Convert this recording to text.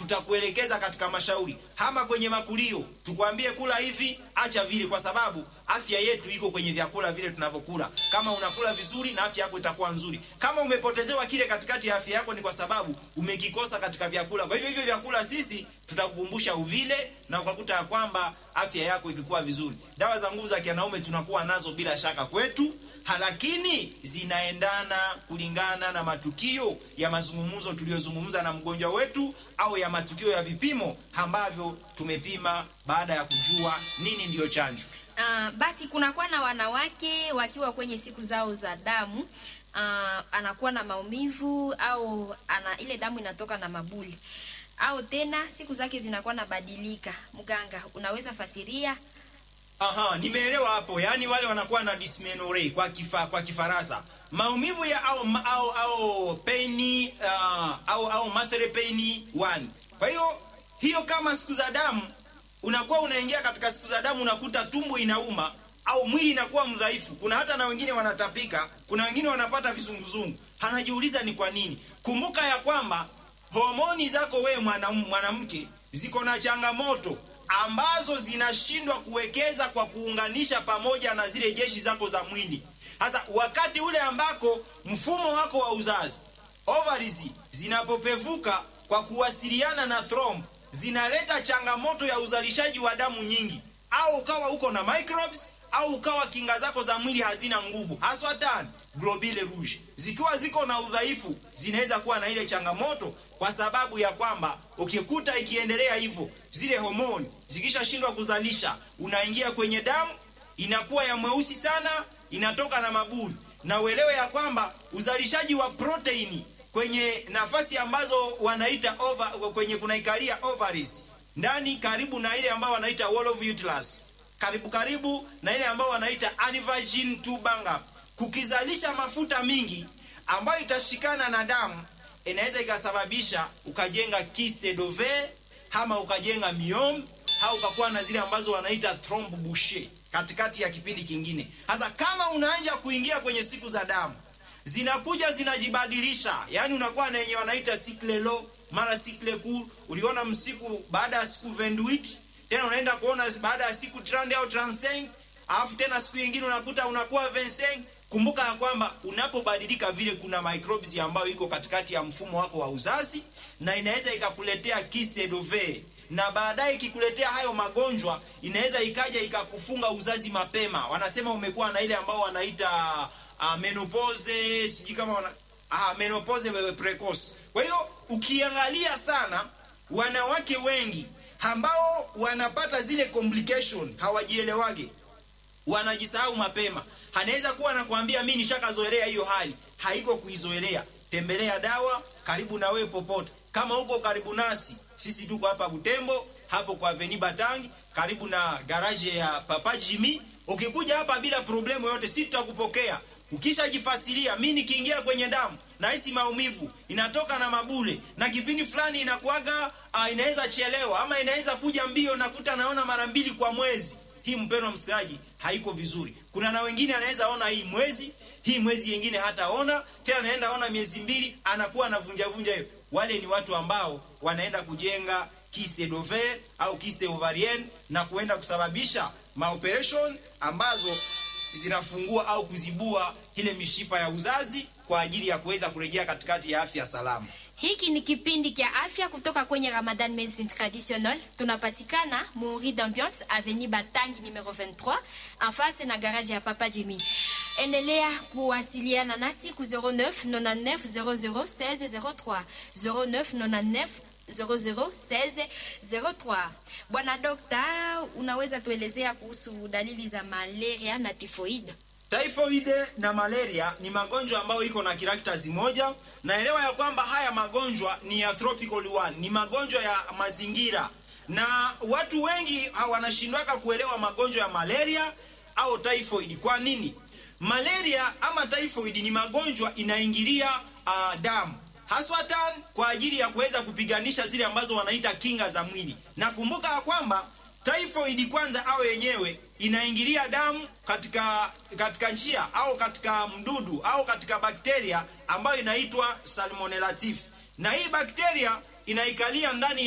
tutakuelekeza katika mashauri, hama kwenye makulio, tukwambie kula hivi, acha vile, kwa sababu afya yetu iko kwenye vyakula vile tunavyokula. Kama unakula vizuri, na afya yako itakuwa nzuri. Kama umepotezewa kile katikati ya afya yako, ni kwa sababu umekikosa katika vyakula. Kwa hivyo hivyo vyakula sisi tutakukumbusha uvile, na ukakuta ya kwamba afya yako ikikuwa vizuri. Dawa za nguvu za kianaume tunakuwa nazo bila shaka kwetu lakini zinaendana kulingana na matukio ya mazungumzo tuliyozungumza na mgonjwa wetu au ya matukio ya vipimo ambavyo tumepima baada ya kujua nini ndiyo chanjo. Uh, basi kunakuwa na wanawake wakiwa kwenye siku zao za damu uh, anakuwa na maumivu au ana ile damu inatoka na mabuli au tena siku zake zinakuwa nabadilika. Mganga, unaweza fasiria? Aha, nimeelewa hapo. Yaani wale wanakuwa na dysmenorrhea kwa kifa, kwa Kifaransa. Maumivu ya au au au pain uh, au au mathere pain 1. Kwa hiyo hiyo kama siku za damu unakuwa unaingia katika siku za damu unakuta tumbo inauma au mwili inakuwa mdhaifu. Kuna hata na wengine wanatapika, kuna wengine wanapata vizunguzungu. Anajiuliza ni kwa nini? Kumbuka ya kwamba homoni zako wewe mwanamke ziko na changamoto ambazo zinashindwa kuwekeza kwa kuunganisha pamoja na zile jeshi zako za mwili. Sasa wakati ule ambako mfumo wako wa uzazi ovaries zinapopevuka kwa kuwasiliana na thromb, zinaleta changamoto ya uzalishaji wa damu nyingi, au ukawa uko na microbes au ukawa kinga zako za mwili hazina nguvu, haswa tani globule rouge zikiwa ziko na udhaifu, zinaweza kuwa na ile changamoto, kwa sababu ya kwamba ukikuta ikiendelea hivyo, zile homoni zikishashindwa kuzalisha, unaingia kwenye damu, inakuwa ya mweusi sana, inatoka na mabuli. Na uelewe ya kwamba uzalishaji wa proteini kwenye nafasi ambazo wanaita over, kwenye kunaikalia ovaries ndani, karibu na ile ambayo wanaita wall of uterus, karibu karibu na ile ambayo wanaita aneuploidy tubanga kukizalisha mafuta mingi ambayo itashikana na damu inaweza ikasababisha ukajenga kyste d'ovaire ama ukajenga myome au ukakuwa na zile ambazo wanaita trompe bouchée katikati ya kipindi kingine. Sasa kama unaanza kuingia kwenye siku za damu zinakuja zinajibadilisha, yani unakuwa na yenye wanaita cycle low mara cycle court. Uliona msiku baada ya siku 28 tena unaenda kuona baada ya siku 30 au 35 alafu tena siku nyingine unakuta unakuwa 25 Kumbuka ya kwamba unapobadilika vile, kuna microbes ambayo iko katikati ya mfumo wako wa uzazi na inaweza ikakuletea kyste d'ovaire, na baadaye ikikuletea hayo magonjwa inaweza ikaja ikakufunga uzazi mapema. Wanasema umekuwa na ile ambao wanaita uh, menopause, sijui kama wana, uh, menopause precoce. Kwa hiyo ukiangalia sana wanawake wengi ambao wanapata zile complication hawajielewage, wanajisahau mapema anaweza kuwa anakuambia mimi nishakazoelea hiyo hali, haiko kuizoelea. Tembelea dawa karibu na wewe popote. Kama uko karibu nasi, sisi tuko hapa Butembo, hapo kwa Avenue Batangi, karibu na garage ya Papa Jimmy. Ukikuja hapa bila problemu yote, sisi tutakupokea. Ukishajifasiria, mimi nikiingia kwenye damu na hisi maumivu inatoka na mabule, na kipindi fulani inakuaga uh, inaweza chelewa ama inaweza kuja mbio, nakuta naona mara mbili kwa mwezi hii mpendwa msikilizaji, haiko vizuri. Kuna na wengine anaweza ona hii mwezi hii mwezi yengine hataona tena, anaenda ona miezi mbili, anakuwa anavunja vunja hiyo. Wale ni watu ambao wanaenda kujenga kyste d'ovaire au kyste ovarienne na kuenda kusababisha maoperation ambazo zinafungua au kuzibua ile mishipa ya uzazi kwa ajili ya kuweza kurejea katikati ya afya salama. Hiki ni kipindi kia afya kutoka kwenye Ramadan Medicine Traditional. Tunapatikana Muri d'Ambiance Avenue Batangi numero 23 en face na garage ya Papa Jimmy. Endelea kuwasiliana nasi ku 09 99 00 16 03 09 99 00 16 03. Bwana Dokta, unaweza tuelezea kuhusu dalili za malaria na tifoid? Typhoid na malaria ni magonjwa ambayo iko na characters moja. Naelewa ya kwamba haya magonjwa ni ya tropical one, ni magonjwa ya mazingira, na watu wengi wanashindwaka kuelewa magonjwa ya malaria au typhoid. Kwa nini? Malaria ama typhoid ni magonjwa inaingilia uh, damu haswatan kwa ajili ya kuweza kupiganisha zile ambazo wanaita kinga za mwili. Na kumbuka ya kwamba typhoid kwanza au yenyewe inaingilia damu katika katika njia au katika mdudu au katika bakteria ambayo inaitwa salmonella typhi, na hii bakteria inaikalia ndani